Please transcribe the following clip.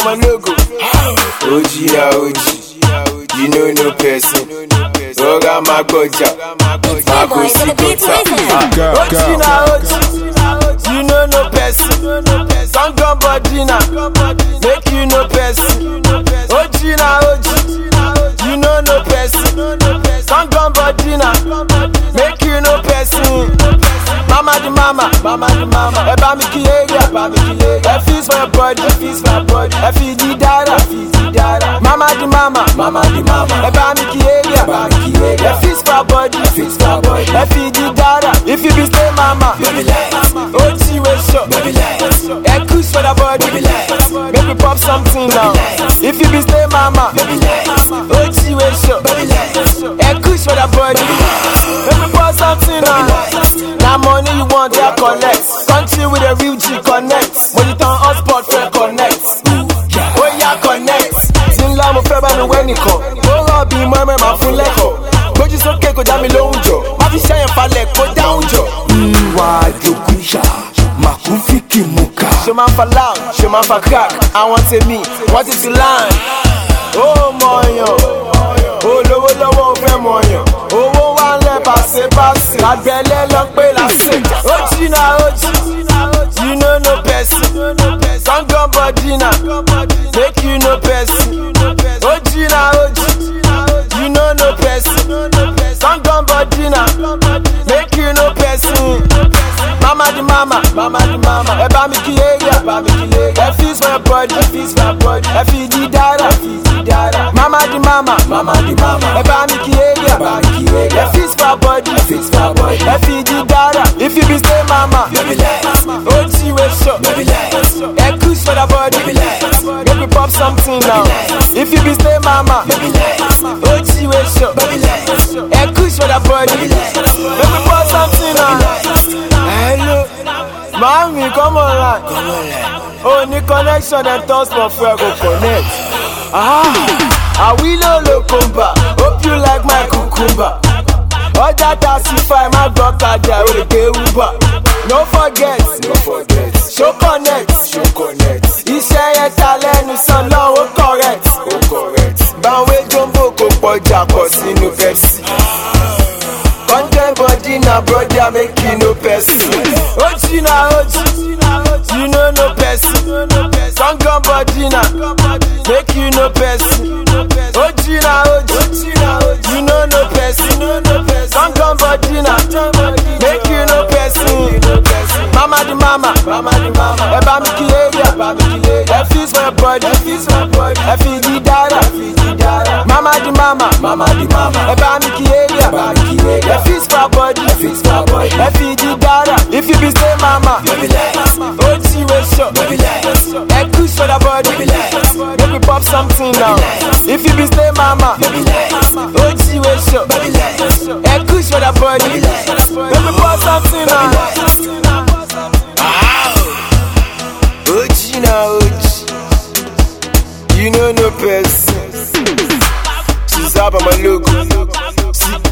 my logo. OG na OG, you know no person. Oga Magoja, Mago Sigota. OG na OG, you know no person. Don't go body na, make you no person. OG na OG, you know no person. Don't go body na, make you no person. Mama the mama, mama the mama. Ẹ bá mi kí area, bá mi kí area. Ẹ feast for your body, ẹ feast for your body. Ẹ fi di dara, ẹ fi di dara. Mama the mama, mama the mama. Ẹ bá mi kí area, bá mi kí area. Ẹ feast for your body, ẹ feast for your body. Ẹ fi di dara. If you be stay mama, baby light. OG we show, baby light. Ẹ kush for the body, baby light. Make we pop something now. If you be stay mama, baby light. OG we show, baby light. Ẹ kush for the body, make we pop something now. Now money you want, yeah, collect. Country with a real G connect. Money turn hotspot, fair connect. Oh yeah, connect. Tí ń lá mo fẹ́ bá mi wẹ́ nìkan. Ó rọ̀ bí mọ́mọ́ máa fún lẹ́kọ̀ọ́. Gbójú sókè kò dá mi lóhùn jọ. Má fi ṣẹ́yìn falẹ̀ kó dáhùn jọ. ìwà àjòkúṣà màkúfìkì mùkà. Ṣé máa ń fa loud? Ṣé máa ń fa crack? Àwọn tèmi, wọ́n ti ti land. Ó mọ̀ọ́yàn. Olówó lọ́wọ́ ò fẹ́ mọ̀ọ́yàn. Owó wà ń lẹ̀ pàṣẹ-pàṣẹ. Àgbẹ̀lẹ̀ lọ pé làṣẹ. Ó jìnnà ó jì. You know no person. Don't go body na. Make you no person. Ó jìnnà ó jì. You know no person. Don't go body na. Make you no person. Mama the mama, mama the mama. Ẹ bá mi kí area, bá mi kí area. Ẹ feast for your body, ẹ feast for your body. Ẹ fi di dara, ẹ fi di dara. Mama the mama, mama the mama. Ẹ bá mi kí area, bá mi kí area. Ẹ feast for your body, ẹ feast for your body. Ẹ fi di dara. If you be stay mama, baby light. OG we show, baby light. Ẹ kush for the body, baby light. Make we pop something now. If you be stay mama, baby light. OG we show, baby light. Ẹ kush for the body, baby light. Make we pop something now. Hello, mami, come online. Oh, ní connection dem toss for fuel go connect. Ah, àwílò lókùnbà, hope you like my cucumber. Ọjà tasify má gbọ́ kájà òrèké uber. No forget, no forget, show connect, show connect. Iṣẹ́ yẹn ta lẹ́nu sàn náà ó correct, ó correct. Báwo jumbo kò pọ̀jà pọ̀ sínú Pepsi. Content body na brother make you no person. Oji na oji, you know no person. Gangan body na make you no person. Oji na oji, you know no person. Gangan body na make you no person. Mama the mama, mama the mama. Ẹ bá mi kí area, bá mi kí area. Ẹ feast for your body, ẹ feast for your body. Ẹ fi di dara, ẹ fi di dara. Mama the mama, mama the mama. Ẹ bá mi kí area, bá mi kí area. Ẹ feast for your body, ẹ feast for your body. Ẹ fi di dara. If you be stay mama, baby light. OG we show, baby light. Ẹ kush for the body, baby light. Make we pop something now. If you be stay mama, baby light. OG we show, baby light. Ẹ kush for the body, baby light. Make we pop something now. OG na OG, you know no person. She's up on my logo. See